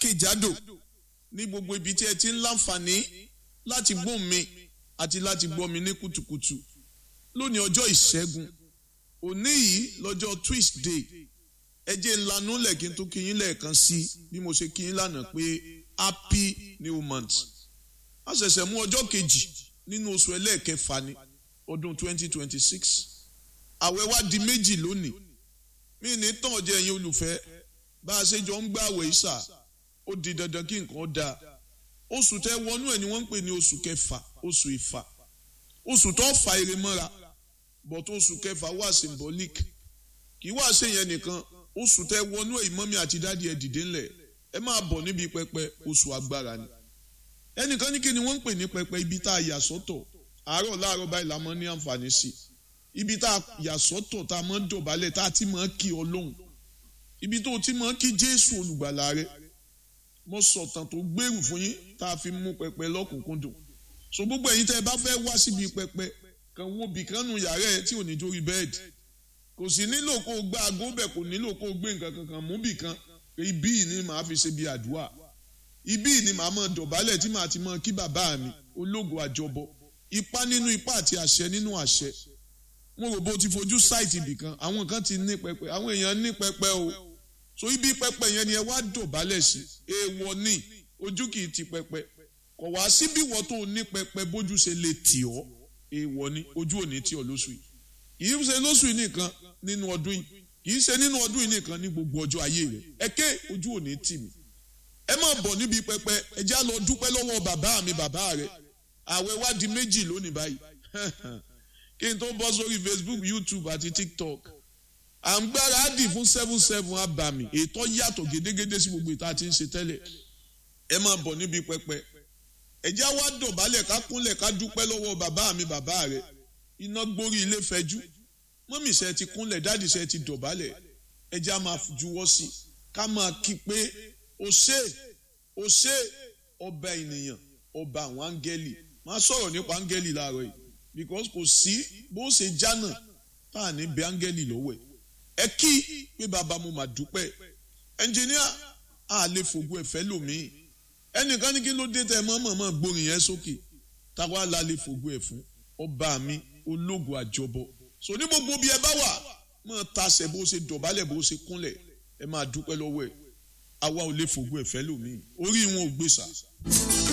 jákèjádò ní gbogbo ibi tí ẹ ti ń láǹfààní láti gbóhùn mi àti láti gbọ́ mi ní kùtùkùtù lónìí ọjọ́ ìṣẹ́gun òní yìí lọ́jọ́ Tuesday ẹ jẹ́ ńlanú lẹ́kí tó kí yín lẹ́ẹ̀kan sí bí mo ṣe kí yín lánàá pé happy new month a ṣẹ̀ṣẹ̀ mú ọjọ́ kejì nínú oṣù ẹlẹ́ẹ̀kẹfà ní ọdún 2026 àwẹ̀ wá di méjì lónìí mí ní tàn jẹ́ ẹ̀yin olùfẹ́ bá a ṣe jọ ń gbà àwẹ̀ ìṣà ó di dandan kí nǹkan dáa oṣù tẹ wọnú ẹ̀ ni wọ́n ń pè ní oṣù kẹfà oṣù ìfà oṣù tó fa ire mọ́ra but oṣù kẹfà wà symbolic kì í wá ṣe yẹn nìkan oṣù tẹ wọnú ẹ̀ ìmọ̀mí àti dádì ẹ̀ dìde ńlẹ̀ ẹ máa bọ̀ níbi pẹpẹ oṣù agbára ni ẹnìkan ní kí ni wọ́n ń pè ní pẹpẹ ibi tá a yà sọ́tọ̀ àárọ̀ láàárọ̀ báyìí la mọ́ ní àǹfààní sí ibi tá a yà sọ́tọ̀ tá a mọ́ dọ̀bálẹ̀ tá a ti mọ́ kí Ọlọ́hun ibi tó ti mọ́ kí Jésù olùgbàlà rẹ mo sọ̀tàn tó gbèrú fún yín tá a fi mú pẹpẹ lọ́kùnkúndùn so gbogbo ẹ̀yin tẹ́ ẹ bá fẹ́ wá síbi pẹpẹ kan wo bìkan nù yàrá ẹ tí ò ní jórí bẹ́ẹ̀dì kò sì nílò kó o gbá aago bẹ̀ kò nílò kó o gbé nǹkan kankan mú bìkan ibí yìí ni màá fi ṣe bí àdúrà ibí yìí ni màá mọ dọ̀bálẹ̀ tí màá ti mọ kí bàbá mi ológo àjọbọ ipá nínú ipá àti àṣẹ nínú àṣẹ mo rò bó ti fojú sáìtì bìkan àwọn kan ti ní pẹpẹ àwọn èèyàn ní pẹpẹ o so ibi pẹpẹ yẹn ni ẹ wá dọ̀bálẹ̀ sí èèwọ̀ ni ojú kì í ti pẹpẹ kò wá síbí wọ́n tó ní pẹpẹ bójú ṣe lè tì ọ́ èèwọ̀ ni ojú ò ní tì ọ́ lóṣù yìí kì í ṣe lóṣù yìí nìkan nínú ọdún yìí kì í ṣe nínú ọdún yìí nìkan ní gbogbo ọjọ́ ayé rẹ̀ ẹ ké ojú ò ní tì mí ẹ má bọ̀ níbi pẹpẹ ẹ já lọ dúpẹ́ lọ́wọ́ bàbá mi bàbá rẹ̀ àwẹ̀ wá di méjì lónìí báyìí kí n tó bọ́ sórí Facebook YouTube àti TikTok à ń gbáradì fún seven seven abàmì ètò yàtọ̀ gédégédé sí gbogbo ìta tí ń ṣe tẹ́lẹ̀ ẹ máa bọ̀ níbi pẹpẹ ẹjẹ́ wá dọ̀bálẹ̀ ká kúnlẹ̀ ká dúpẹ́ lọ́wọ́ bàbá mi bàbá rẹ̀ iná gbórí ilé fẹjú mọ́mì ṣe ti kúnlẹ̀ dáàdì ṣe ti dọ̀bálẹ̀ ẹjẹ́ á máa juwọ́ sí i ká máa kí pé o ṣé o ṣé ọba ènìyàn ọba àwọn áńgẹ́lì máa sọ̀rọ̀ nípa áńgẹ́lì láàárọ̀ yìí because kò sí bó ṣe jánà tá à ní bẹ áńgẹ́lì lọ́wọ́ ẹ̀ ẹ kí pé bàbá mo mà dúpẹ́ ẹnjìníà a lè fògùn ẹ̀fẹ́ lòmíì ẹnìkan ní kí ló dé tẹ mọ́mọ́mọ́ gbórin yẹn sókè táwa la lè fògùn ẹ̀ fún ọba mi ológun àjọbọ so ní gbogbo bí ẹ bá wà mọ́ tasẹ̀ bó ṣe dọ̀bálẹ̀ bó ṣe kúnlẹ̀ ẹ máa dúpẹ́ lọ́wọ́ ẹ̀ àwa ò lè fògùn ẹ̀fẹ́ lòmíì orí wọn ò gbèsà.